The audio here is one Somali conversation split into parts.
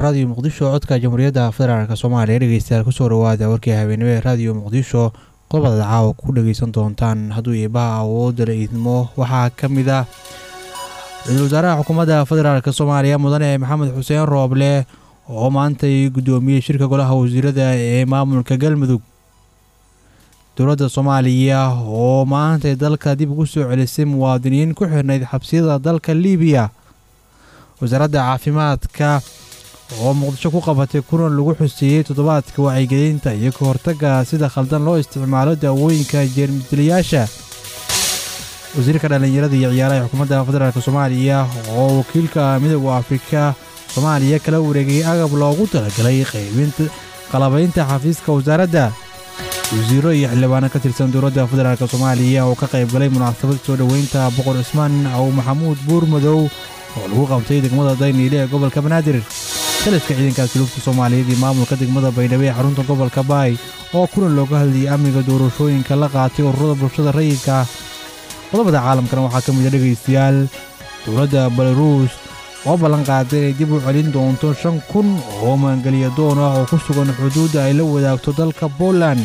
raadiyo muqdisho codka jamhuuriyadda federaalk soomaaliya dhegeystayaal kusoo dhawaada warkii habeenimo ee raadiyo muqdisho qodobada caawa ku dhageysan doontaan hadduu iibaha awoodda la idmo waxaa ka mid ah ra-iisul wasaaraha xukuumadda federaalk soomaaliya mudane maxamed xuseen rooble oo maantay guddoomiyey shirka golaha wasiirada ee maamulka galmudug dowladda soomaaliya oo maantay dalka dib ugu soo celisay muwaadiniin ku xirnayd xabsiyada dalka liibiya wasaaradda caafimaadka oo muqdisho ku qabatay kulan lagu xuseeyey toddobaadka wacyigelinta iyo ka hortagga sida khaldan loo isticmaalo daawooyinka jeermisdilayaasha wasiirka dhallinyarada iyo ciyaaraha xukuumadda federaalk soomaaliya oo wakiilka midooda afrika soomaaliya kala wareegay agab loogu talagalay qaybinta qalabaynta xafiiska wasaaradda wasiiro iyo xildhibaano ka tirsan dowladda federaalk soomaaliya oo ka qayb galay munaasabad soo dhoweynta boqor cismaan aw maxamuud buurmadow oo lagu qabtay degmada dayniile ee gobolka banaadir taliska ciidanka asluubta soomaaliyeed iyo maamulka degmada baydhabo ee xarunta gobolka baay oo kulan looga hadlayay amniga doorashooyinka la qaatay ururada bulshada rayidka qodobada caalamkana waxaa ka mida dhegaystayaal dowladda belaruus oo ballan qaaday inay dib u celin doonto shan kun oo maangeliya doon ah oo ku sugan xuduudda ay la wadaagto dalka boland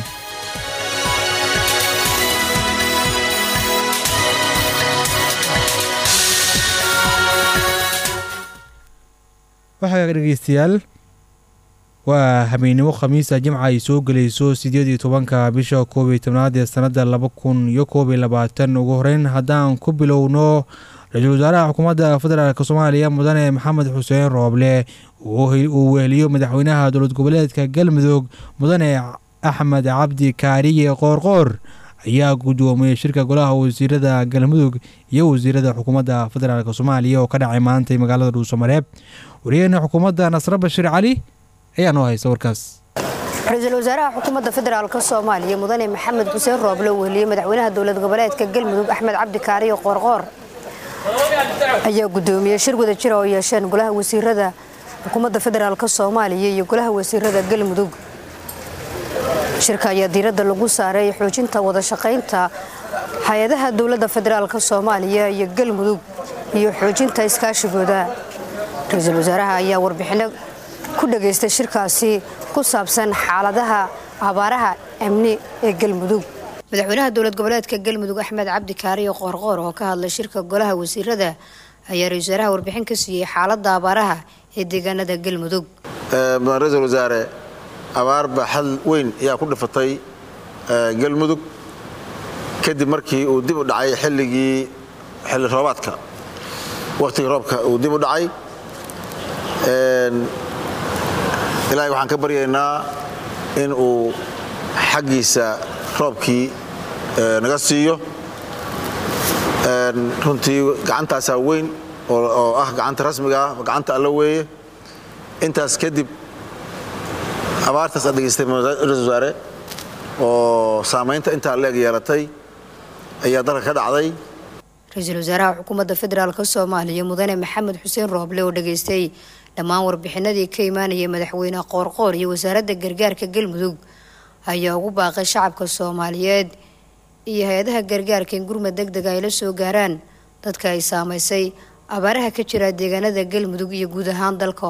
waxaa dhegeystayaal waa habeennimo khamiisa jimca ay soo gelayso siddeed iyo tobanka bisha koob iyo tobnaad ee sannadda laba kun iyo koob iyo labaatan ugu horeyn haddaan ku bilowno ra-iisul wasaaraha xukuumadda federaalk soomaaliya mudane maxamed xuseen rooble uu weheliyo madaxweynaha dowlad goboleedka galmudug mudane axmed cabdi kaariye qoorqoor ayaa guddoomiyey shirka golaha wasiirada galmudug iyo wasiirada xukuumadda federaalk soomaaliya oo ka dhacay maantay magaalada dhuusamareeb wariyaheena xukuumadda nasre bashir cali ayaa noo haysta warkaas ra-iisul wasaaraha xukuumadda federaalk soomaaliya mudane maxamed xuseen rooble uu weliyey madaxweynaha dowlad goboleedka galmudug axmed cabdi kaariyo qoorqoor ayaa guddoomiyey shir wada jira oo yeesheen golaha wasiirada xukuumadda federaalk soomaaliya iyo golaha wasiirada galmudug shirka ayaa diiradda lagu saaray xoojinta wada shaqaynta hay-adaha dowladda federaalk soomaaliya iyo galmudug iyo xoojinta iskaashigooda ra-iisul wasaaraha ayaa warbixinno ku dhageystay shirkaasi ku saabsan xaaladaha abaaraha amni ee galmudug madaxweynaha dowlad goboleedka galmudug axmed cabdi kaariyo qoorqoor oo ka hadlay shirka golaha wasiirada ayaa ra-isul wasaaraha warbixin ka siiyey xaaladda abaaraha ee deegaanada galmudug ra-iisul wasaare abaar baaxad weyn ayaa ku dhifatay galmudug kadib markii uu dib u dhacay xilligii xilli roobaadka wakhtigii roobka uu dib u dhacay ilaahay waxaan ka baryaynaa in uu xaggiisa roobkii naga siiyo runtii gacantaasaa weyn oo ah gacanta rasmiga ah gacanta alla weeye intaas kadib abaartaas aad degeystay ra-isul wasaare oo saamaynta intaa leeg yeelatay ayaa dalka ka dhacday ra-iisul wasaaraha xukuumadda federaalk soomaaliya mudane maxamed xuseen rooble oo dhageystay dhammaan warbixinadii ka imaanayay madaxweyne qoorqoor iyo wasaaradda gargaarka galmudug ayaa ugu baaqay shacabka soomaaliyeed iyo hay-adaha gargaarka in gurmad deg dega ay la soo gaaraan dadka ay saamaysay abaaraha ka jira deegaanada galmudug iyo guud ahaan dalka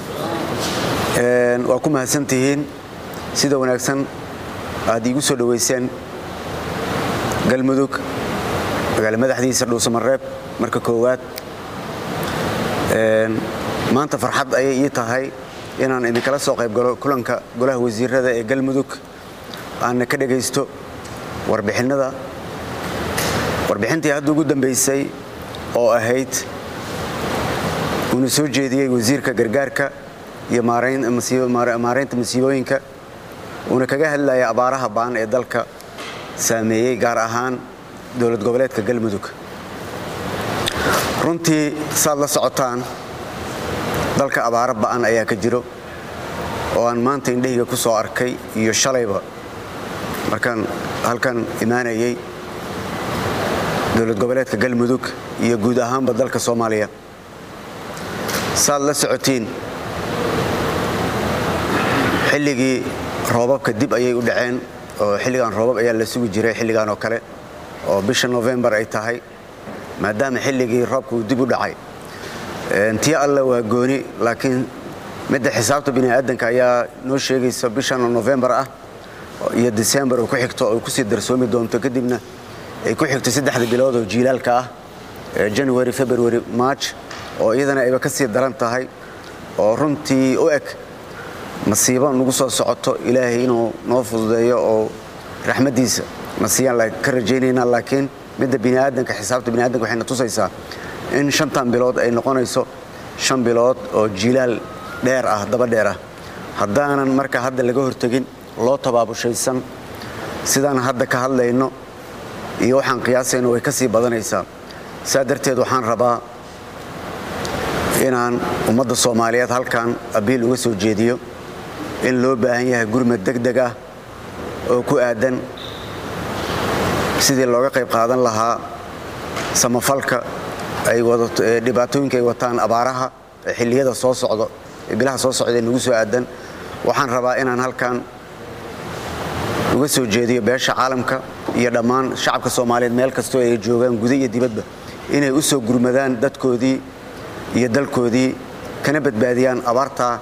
waa ku mahadsantihiin sida wanaagsan aad iigu soo dhoweyseen galmudug magaalo madaxdiisa dhuusamareeb marka koowaad maanta farxad ayay ii tahay inaan idinkala soo qayb galo kulanka golaha wasiirada ee galmudug aanna ka dhegaysto warbixinnada warbixintii hadda ugu dambaysay oo ahayd uuna soo jeediyey wasiirka gargaarka iyo maaraynta masiibooyinka uuna kaga hadlaya abaaraha baan ee dalka saameeyey gaar ahaan dowlad goboleedka galmudug runtii saad la socotaan dalka abaaro ba'an ayaa ka jiro oo aan maanta indhahayga ku soo arkay iyo shalayba markaan halkan imaanayay dowlad goboleedka galmudug iyo guud ahaanba dalka soomaaliya saad la socotiin xilligii roobabka dib ayay u dhaceen oo xilligan roobab ayaa la sugi jiray xilligan oo kale oo bisha novembar ay tahay maadaama xilligii roobka uu dib u dhacay tii alle waa gooni laakiin midda xisaabta bini'aadanka ayaa noo sheegaysa bishan oo nofembar ah iyo disembar oo ku xigto oo kusii darsoomi doonto kadibna ay ku xigto saddexda bilood oo jiilaalka ah january february march oo iyadana ayba ka sii daran tahay oo runtii u eg masiibo nagu soo socoto ilaahay inuu noo fududeeyo oo raxmaddiisa nasiyaan ka rajaynaynaa laakiin midda bini'aadanka xisaabta bini'aadanka waxayna tusaysaa in shantan bilood ay noqonayso shan bilood oo jiilaal dheer ah daba dheer ah haddaanan marka hadda laga hortegin loo tabaabushaysan sidaan hadda ka hadlayno iyo waxaan qiyaasayno way ka sii badanaysaa saa darteed waxaan rabaa inaan ummadda soomaaliyeed halkan abiil uga soo jeediyo in loo baahan yahay gurmad deg deg ah oo ku aadan sidii looga qayb qaadan lahaa samafalka dhibaatooyinka ay wataan abaaraha ee xilliyada soo socdo ee bilaha soo socda ee nagu soo aadan waxaan rabaa inaan halkan uga soo jeediyo beesha caalamka iyo dhammaan shacabka soomaaliyeed meel kastoo ay joogaan guda iyo dibadba inay u soo gurmadaan dadkoodii iyo dalkoodii kana badbaadiyaan abaartaa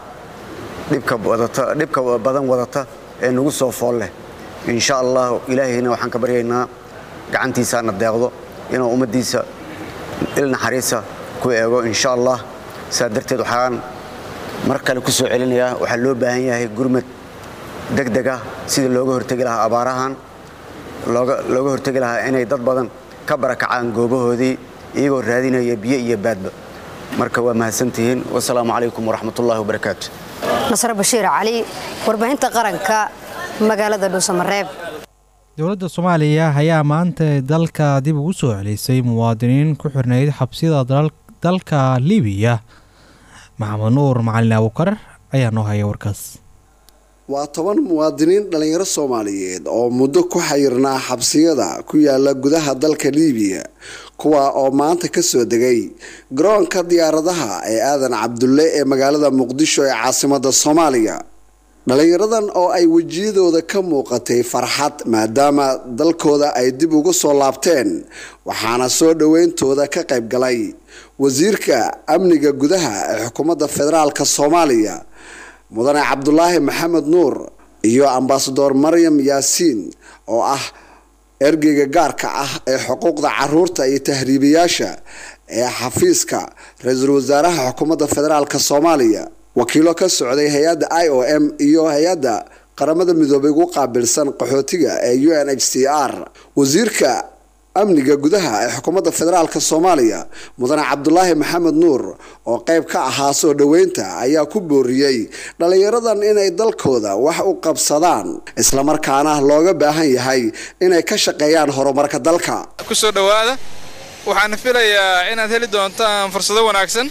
dhibka badan wadata ee nagu soo fool leh insha allah ilaahayna waxaan ka baryaynaa gacantiisaana deeqdo inuu ummaddiisa il naxariisa ku eego insha allah saa darteed waxaan mar kale ku soo celinayaa waxaa loo baahan yahay gurmad deg deg ah sidii looga hortegi lahaa abaarahan looga hortegi lahaa inay dad badan ka barakacaan goobahoodii iyagoo raadinaya biyo iyo baadba marka waa mahadsantihiin wasalaamu calaykum waraxmatullahi wabarakaatu nasre bashiir cali warbaahinta qaranka magaalada dhuusamareeb dowladda soomaaliya ayaa maanta dalka dib ugu soo celisay muwaadiniin ku xirnayd xabsiyada dalka libiya maxamed nuur macalin abuukar ayaa noo haya warkaas waa toban muwaadiniin dhallinyaro soomaaliyeed oo muddo ku xayirnaa xabsiyada ku yaala gudaha dalka liibiya kuwa oo maanta kasoo degay garoonka diyaaradaha ee aadan cabdulle ee magaalada muqdisho ee caasimada soomaaliya dhallinyaradan oo ay wejiyadooda ka muuqatay farxad maadaama dalkooda ay dib ugu soo laabteen waxaana soo dhoweyntooda ka qayb galay wasiirka amniga gudaha ee xukuumadda federaalk soomaaliya mudane cabdulaahi maxamed nuur iyo ambasador maryam yaasiin oo ah ergeyga gaarka ah ee xuquuqda caruurta iyo tahriibayaasha ee xafiiska ra-iisul wasaaraha xukuumadda federaalk soomaaliya wakiilo ka socday hay-adda i o m iyo hay-adda qaramada midoobay ugu qaabilsan qaxootiga ee u n h c r wasiirka amniga gudaha ee xukuumadda federaalk soomaaliya mudane cabdulaahi maxamed nuur oo qayb ka ahaa soo dhoweynta ayaa ku booriyey dhallinyaradan inay dalkooda wax u qabsadaan islamarkaana looga baahan yahay inay ka shaqeeyaan horumarka dalka kusoo dhowaada waxaan filayaa inaad heli doontaan fursado wanaagsan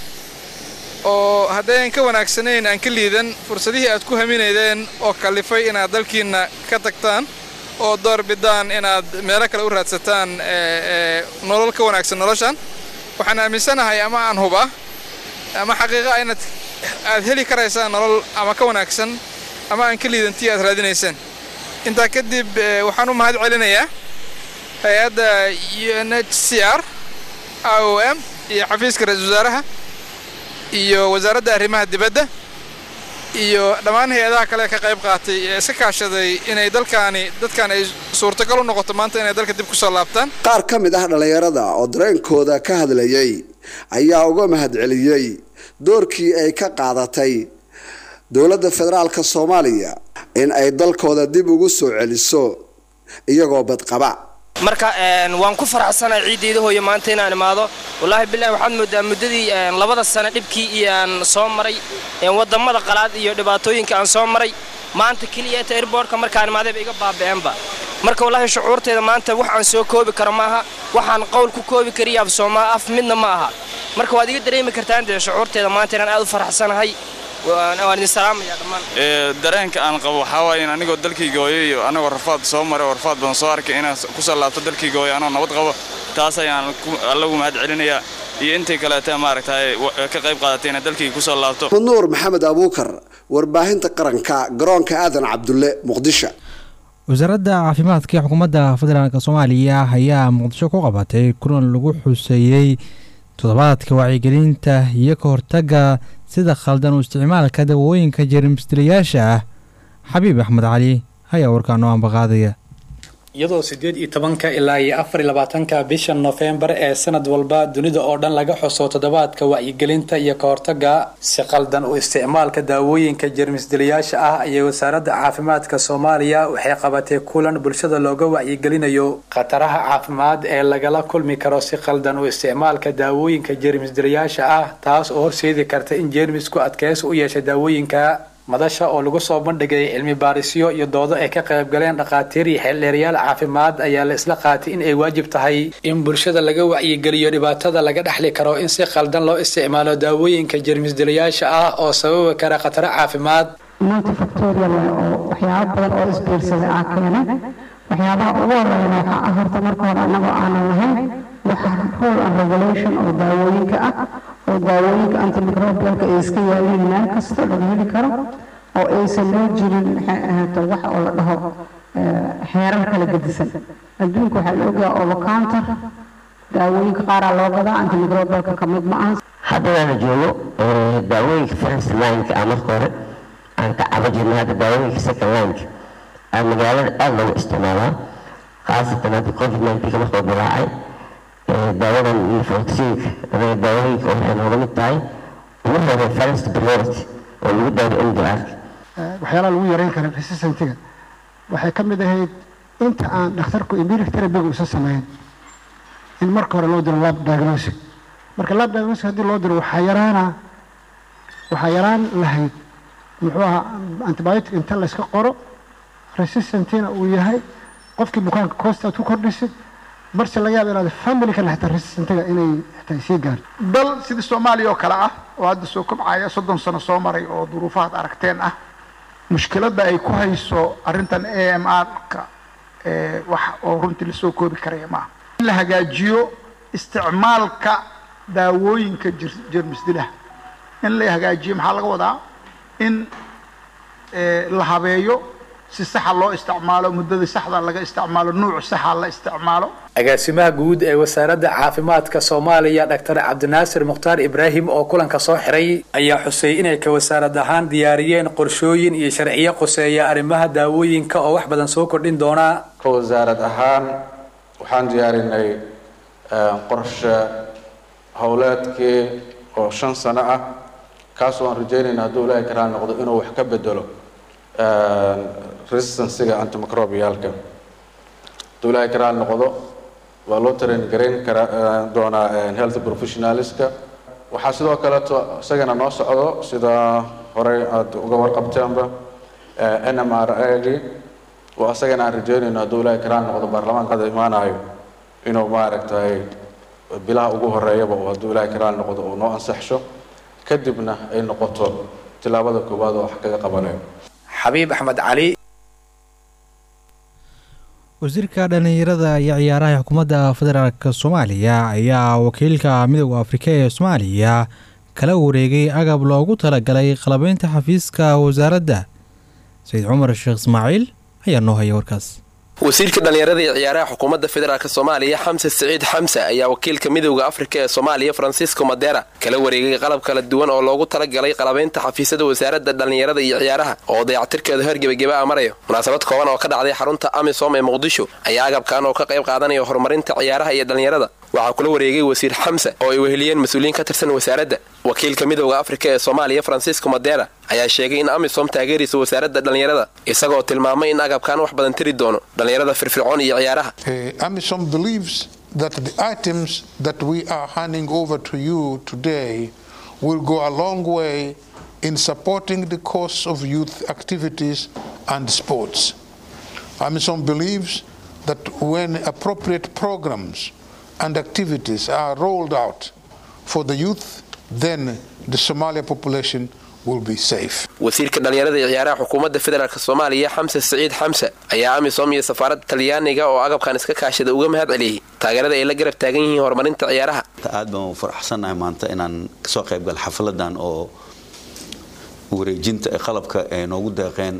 oo haddayan ka wanaagsanayn aan ka liidan fursadihii aad ku haminaydeen oo kallifay inaad dalkiinna ka tagtaan oo door bidaan inaad meelo kale u raadsataan nolol ka wanaagsan noloshan waxaan aaminsanahay ama aan huba ama xaqiiqa inaad aad heli karaysaan nolol ama ka wanaagsan ama aan ka liidantii aad raadinaysaan intaa kadib waxaan u mahad celinayaa hay-adda u n h c r i o m iyo xafiiska ra-iisul wasaaraha iyo wasaaradda arrimaha dibadda iyo dhammaan hay-adaha kale ka qayb qaatay ee iska kaashaday inay dalkaani dadkan ay suurtagal u noqoto maanta inay dalka dib ku soo laabtaan qaar ka mid ah dhallinyarada oo dareenkooda ka hadlayay ayaa uga mahadceliyey doorkii ay ka qaadatay dowladda federaalk soomaaliya in ay dalkooda dib ugu soo celiso iyagoo badqaba marka waan ku faraxsanahay ciiddayda hooyo maanta inaan imaado wallaahi bilahi waxaad moodaa muddadii labada sano dhibkii iyo aan soo maray wadamada qalaad iyo dhibaatooyinka aan soo maray maanta keliya ta airbortka markaan imaadayba iga baaba'eenba marka wallaahi shucuurteeda maanta wax aan soo koobi karo maaha waxaan qowl ku koobi kariya af soomaa af midna ma aha marka waad iga dareemi kartaan dee shucuurteeda maanta inaan aad u faraxsanahay waan idin salaamaya dhammaan dareenka aan qabo waxaa waaye in anigoo dalkayga hooyo iyo anagoo rafaad soo maray oo rafaad badan soo arkay inaan ku soo laabto dalkayga hooyo anoo nabad qabo taas ayaan allagu mahad celinayaa iyo intay kaleeta maaragtay ka qayb qaadatay inaan dalkayga ku soo laabto nuur maxamed abuukar warbaahinta qaranka garoonka aadan cabdulle muqdisho wasaaradda caafimaadka ee xukuumadda federaalk soomaaliya ayaa muqdisho ku qabatay kulan lagu xuseeyey toddobaadka wacyigelinta iyo ka hortagga sida khaldan u isticmaalka dawooyinka jeermisdilayaasha ah xabiib axmed cali ayaa warkaa noo ambaqaadaya iyadoo sideed iyo tobanka ilaa iyo afar iyo labaatanka bisha nofembar ee sanad walba dunida oo dhan laga xuso toddobaadka wacyigelinta iyo kahortaga si qaldan u isticmaalka daawooyinka jeermisdilayaasha ah ayay wasaaradda caafimaadka soomaaliya waxay qabatay kulan bulshada looga wacyigelinayo khataraha caafimaad ee lagala kulmi karo si qaldan u isticmaalka daawooyinka jeermisdilayaasha ah taas oo horseedi karta in jeermisku adkeysi u yeesha daawooyinka madasha oo lagu soo bandhigay cilmi baarisyo iyo doodo ay ka qayb galeen dhakhaatiir iyo xeeldheerayaal caafimaad ayaa la isla qaatay in ay waajib tahay in bulshada laga wacyigeliyo dhibaatada laga dhexli karo in si qaldan loo isticmaalo daawooyinka jeermisdilayaasha ah oo sababi kara khataro caafimaad multifactorial oo waxyaabo badan oo isbiirsada ah keena waxyaabaha ugu horeyna waxaa ah horta marka hore annagoo aanan lahayn waxa rule and regulation oo daawooyinka ah oo daawooyinka antimicrobialka ay iska yaaleen meel kasta laga heli karo oo aysan loo jirin maxay ahaato wax oo la dhaho xeerar kala gedisan adduunka waxaa la ogyaha over counter daawooyinka qaaraa loo gadaa antimicrobialka ka mid ma aha haddana joogo daawooyinka first lineka ah marka hore aan ka cabo jirna hadda daawooyinka second lineka aa magaalada aada loogu isticmaalaa khaasatan hadda covid nineteenka markuu dilaacay daawadan iyo vaccine daawooyinka waxay nooga mid tahay ugu hore first priority oo lagu daaro mdr waxyaalaha lagu yareyn kara resistentiga waxay ka mid ahayd inta aan dhakhtarku empiric therapyga uusan sameyn in marka hore loo diro lab diagnostic marka lab diagnostic haddii loo diro waxaa yaraana waxaa yaraan lahayd muxuu ahaa antibiotic inta layska qoro resistantina uu yahay qofkii bukaanka koosta aad ku kordhisid marse laga yaaba inaad family ka dhexta resistentiga inay xitaa sii gaarto dal sidii soomaaliya oo kale ah oo hadda soo kobcaya soddon sano soo maray oo duruufahaad aragteen ah mushkiladda ay ku hayso arrintan a m r-ka wax oo runtii lasoo koobi karaya maaha in la hagaajiyo isticmaalka daawooyinka jermisdilaha in la hagaajiyo maxaa laga wadaa in la habeeyo si saxa loo isticmaalo muddada saxda laga isticmaalo nuuc saxa la isticmaalo agaasimaha guud ee wasaaradda caafimaadka soomaaliya dhaktar cabdinaasir mukhtaar ibraahim oo kulanka soo xiray ayaa xusay inay ka wasaarad ahaan diyaariyeen qorshooyin iyo sharciyo qoseeya arrimaha daawooyinka oo wax badan soo kordhin doona ka wasaarad ahaan waxaan diyaarinay qorshe howleedkii oo shan sano ah kaasoo aan rajeynayna hadduu ilaahay ka raali noqdo inuu wax ka bedelo resistancyga antimicrobialka hadduu ilaahay ka raali noqdo waa loo train garayn kara doonaa health professionalska waxaa sidoo kaleeto isagana noo socdo sida horey aada uga warqabteenba n m r a g oo isagana aan rajeynayno hadduu ilaahay ka raali noqdo baarlamaanka hadda imaanayo inuu maaragtay bilaha ugu horeeyaba oo hadduu ilaahay ka raali noqdo uu noo ansaxsho kadibna ay noqoto tilaabada koowaad oo wax kaga qabanayo xabiib axmed cali wasiirka dhallinyarada iyo ciyaaraha xukuumadda federaalk soomaaliya ayaa wakiilka midooda afrika ee soomaaliya kala wareegay agab loogu talagalay qalabeynta xafiiska wasaaradda sayid cumar sheekh ismaaciil ayaa noo haya warkaas wasiirka dhallinyarada iyo ciyaaraha xukuumadda federaalk soomaaliya xamse siciid xamse ayaa wakiilka midowda afrika ee soomaaliya francisco madera kala wareegay qalab kala duwan oo loogu talagalay qalabaynta xafiisyada wasaaradda dhallinyarada iyo ciyaaraha oo dayactirkeeda heer gebageba a marayo munaasabad kooban oo ka dhacday xarunta amisom ee muqdisho ayaa agabkan oo ka qayb qaadanaya horumarinta ciyaaraha iyo dhallinyarada waxaa kula wareegay wasiir xamse oo ay weheliyeen mas-uuliyiin ka tirsan wasaaradda wakiilka midowda afrika ee soomaaliya francisco madera ayaa sheegay in amisom taageeraysa wasaaradda dhallinyarada isagoo tilmaamay in agabkan wax badan tiri doono dhallinyarada firfircoon iyo ciyaaraha amisom believes that the items that we are handing over to you today will go a long way in supporting the cause of youth activities and sports. Amisom believes that when appropriate programs and activities are rolled out for the youth, then the Somalia population will be safe. wasiirka dhallinyarada iyo ciyaaraha xukuumadda federaalk soomaaliya xamse siciid xamse ayaa amisom iyo safaaradda talyaaniga oo agabkan iska kaashada uga mahad celiyey taageerada ay la garab taagan yihiin horumarinta ciyaaraha aad baan u faraxsannahay maanta inaan kasoo qaybgal xafladan oo wareejinta ee qalabka ay noogu deeqeen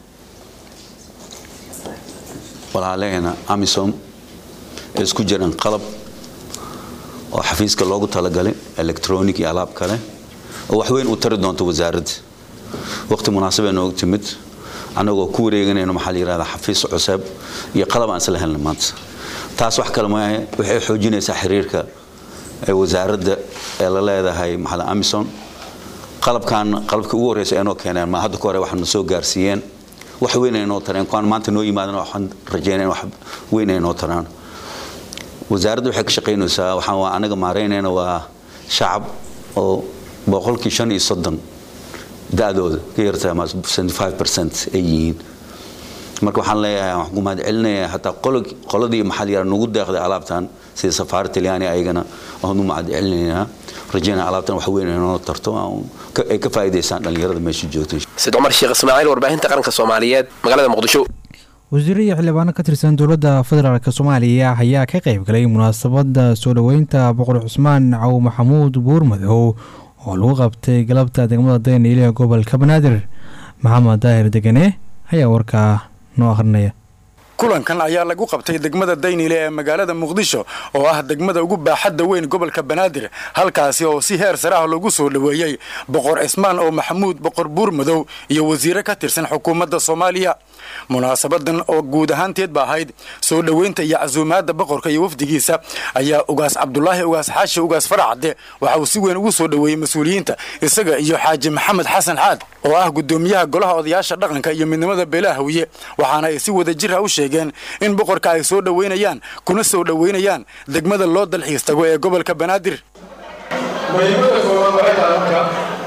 walaaleena amisom ee isku jiraan qalab oo xafiiska loogu talagalay electronic iyo alaab kale oo waxweyn u tari doonto wasaaradda waqti munaasabee noogu timid annagoo ku wareeganayno maxaa la yidhahdaa xafiis cuseeb iyo qalab aan isla helna maanta taas wax kale maahe waxay xoojinaysaa xiriirka ee wasaaradda ee la leedahay maxaa amison qalabkan qalabkii ugu horreysa ay noo keeneen ma hadda ka hore waxaana soo gaarsiiyeen wax weyn ay noo tareen kuwaan maanta noo yimaadana waxaan rajeynaya wax weyn ay noo taraan wasaaradda waxay ka shaqaynaysaa waxaan waa anaga maaraynayna waa shacab oo boqolkii shan iyo soddon da-dooda ka yartaa ma 75 percent ay yihiin marka waxaan leeyahay waxaan ku mahad celinayaa hataa qoladii maxaa la yidhaha nagu deeqday alaabtan sida safaara talyaani ayagana waan u mahad celinaynaa rajeynaya alaabtan wax weyn ay noo tarto ay ka faa'iidaysaan dhallinyarada meesha joogta sid cumar sheekh ismaaciil warbaahinta qaranka soomaaliyeed magaalada muqdisho wasiiro iyo xildhibaano ka tirsan dowladda federaalk soomaaliya ayaa ka qayb galay munaasabadda soo dhoweynta boqor cusmaan caw maxamuud buurmadow oo lagu qabtay galabta degmada dayniile ee gobolka banaadir maxamed daahir degane ayaa warkaa noo akhrinaya kulankan ayaa lagu qabtay degmada dayniile ee magaalada muqdisho oo ah degmada ugu baaxadda weyn gobolka banaadir halkaasi oo si heer sare ah lagu soo dhoweeyey boqor cismaan oo maxamuud boqor buurmadow iyo wasiire ka tirsan xukuumadda soomaaliya munaasabadan oo guud ahaanteed ba ahayd soo dhoweynta iyo casuumaadda boqorka iyo wafdigiisa ayaa ugaas cabdulaahi ugaas xaashi ugaas faracde waxa uu si weyn ugu soo dhoweeyey mas-uuliyiinta isaga iyo xaaji maxamed xasan xaad oo ah gudoomiyaha golaha odayaasha dhaqanka iyo midnimada beelaha hawiye waxaana ay si wada jir ah u sheegeen in boqorka ay soo dhoweynayaan kuna soo dhoweynayaan degmada loo dalxiis tago ee gobolka banaadir muhiimadda koowaad waxay tahay marka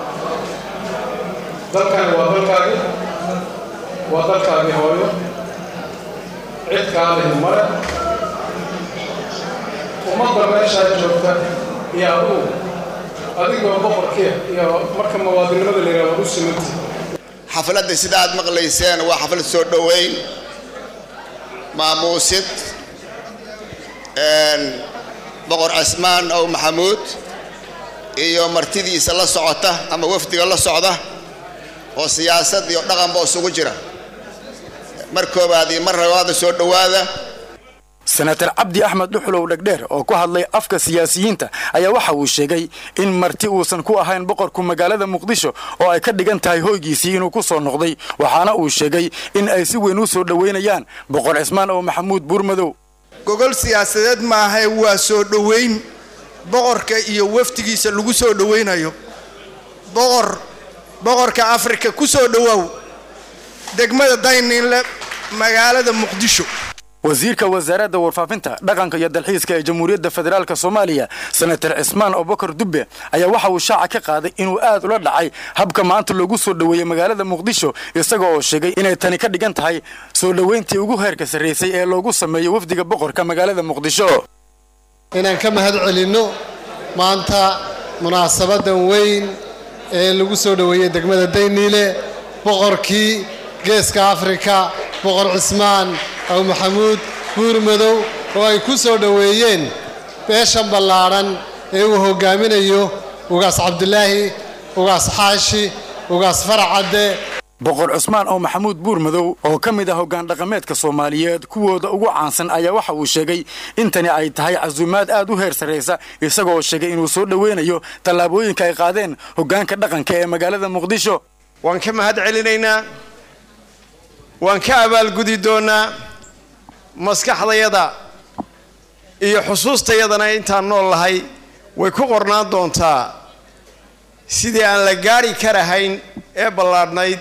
dalkani waa dalkaagii waa dalkaagii hooyo cid kaalihi male ummadda meeshaa joogta iyo adugu adigoo boqorkiia iyo marka muwaadinimada la yidhahdo u simanti xafladda sida aad maqlayseen waa xaflad soo dhoweyn maamuusid boqor cismaan ow maxamuud iyo martidiisa la socota ama wafdiga la socda oo siyaasad iyo dhaqanba isugu jira mar koobaad iyo mar labaada soo dhowaada senatar cabdi axmed dhuxulow dhegdheer oo ku hadlay afka siyaasiyiinta ayaa waxa uu sheegay in marti uusan ku ahayn boqorku magaalada muqdisho oo ay ka dhigan tahay hoygiisii inuu ku soo noqday waxaana uu sheegay in ay si weyn u soo dhoweynayaan boqor cismaan oo maxamuud buurmadow gogol siyaasadeed maahae waa soo dhoweyn boqorka iyo wafdigiisa lagu soo dhoweynayo boqor boqorka afrika ku soo dhowow degmada dayninle magaalada muqdisho wasiirka wasaaradda warfaafinta dhaqanka iyo dalxiiska ee jamhuuriyadda federaalk soomaaliya senatar cismaan abubakar dubbe ayaa waxa uu shaaca ka qaaday inuu aad ula dhacay habka maanta loogu soo dhoweeyey magaalada muqdisho isaga oo sheegay inay tani ka dhigan tahay soo dhoweyntii ugu heerka sarraysay ee loogu sameeyo wafdiga boqorka magaalada muqdisho inaan ka mahad celinno maanta munaasabadan weyn ee lagu soo dhoweeyey degmada dayniile boqorkii geeska afrika boqor cismaan aw maxamuud buurmadow oo ay ku soo dhoweeyeen beeshan ballaadhan ee uu hoggaaminayo ugaas cabdulaahi ugaas xaashi ugaas faracadde boqor cusmaan oo maxamuud buurmadow oo ka mid ah hoggaan dhaqameedka soomaaliyeed kuwooda ugu caansan ayaa waxa uu sheegay in tani ay tahay casuumaad aad u heer sarraysa isagoo sheegay inuu soo dhoweynayo tallaabooyinka ay qaadeen hoggaanka dhaqanka ee magaalada muqdisho waan ka mahad celinaynaa waan ka abaalgudi doonnaa maskaxdayada iyo xusuustayadana intaan nool lahay way ku qornaan doontaa sidii aan la gaari karahayn ee ballaadhnayd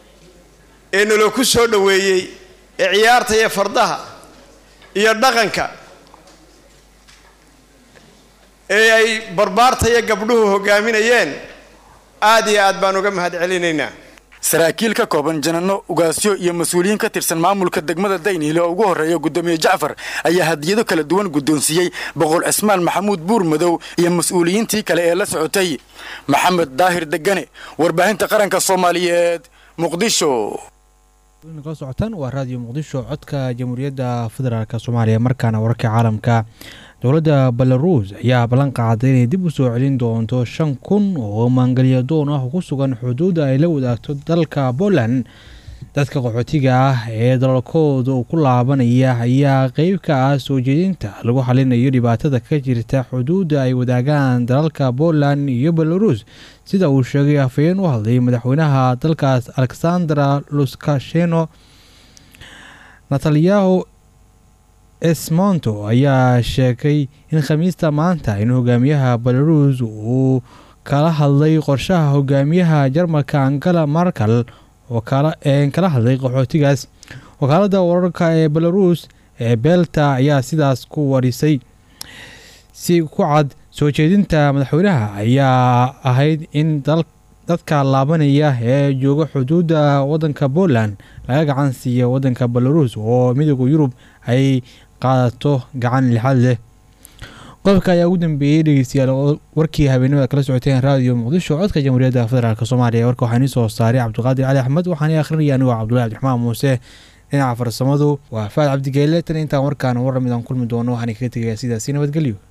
ee naloo ku soo dhoweeyey ee ciyaarta iyo fardaha iyo dhaqanka ee ay barbaarta iyo gabdhuhu hoggaaminayeen aad iyo aad baan uga mahad celinaynaa saraakiil ka kooban janano ugaasyo iyo mas-uuliyiin ka tirsan maamulka degmada dayniile oo ugu horreeya guddoomiye jacfar ayaa hadiyado kala duwan guddoonsiiyey boqor cismaan maxamuud buurmadow iyo mas-uuliyiintii kale ee la socotay maxamed daahir degane warbaahinta qaranka soomaaliyeed muqdisho kala socotaan waa raadiyo muqdisho codka jamhuuriyadda federaalk soomaaliya markaana wararka caalamka dowladda belaruus ayaa ballan qaaday inay dib u soo celin doonto shan kun oo maangalyadoon ah ku sugan xuduudda ay la wadaagto dalka poland dadka qaxootiga ah ee dalalkooda uu ku laabanaya ayaa qeyb ka ah soo jeedinta lagu xalinayo dhibaatada ka jirta xuduudda ay wadaagaan dalalka poland iyo belarus sida uu sheegay afhayeen u hadlay madaxweynaha dalkaas alexandra luskasheno natalyahu esmonto ayaa sheegay in khamiista maanta in hogaamiyaha belarus uu kala hadlay qorshaha hogaamiyaha jarmalka angela markel oo kala hadlay qaxootigaas wakaaladda wararka ee belarus ee belta ayaa sidaas ku warisay si ku cad soo jeedinta madaxweynaha ayaa ahayd in dadka laabanaya ee jooga xuduudda wadanka poland laga gacan siiya wadanka belarus oo midooda yurub ay qaadato gacan lixaad leh qodobka ayaa ugu dambeeyey dhegeystayaal warkii habeenimada kala socoteen raadiyo muqdisho codka jamhuuriyadda federaalk soomaaliya warka waxaa inii soo saaray cabdiqaadir cali axmed waxaana akhrinaya anigoo cabdullahi cabdiraxmaan muuse dhinaca farsamadu waa faad cabdigeele tan intaan warkaan war lamid aan kulmi doono waxaan kaga tegayaa sidaasi nabadgelyo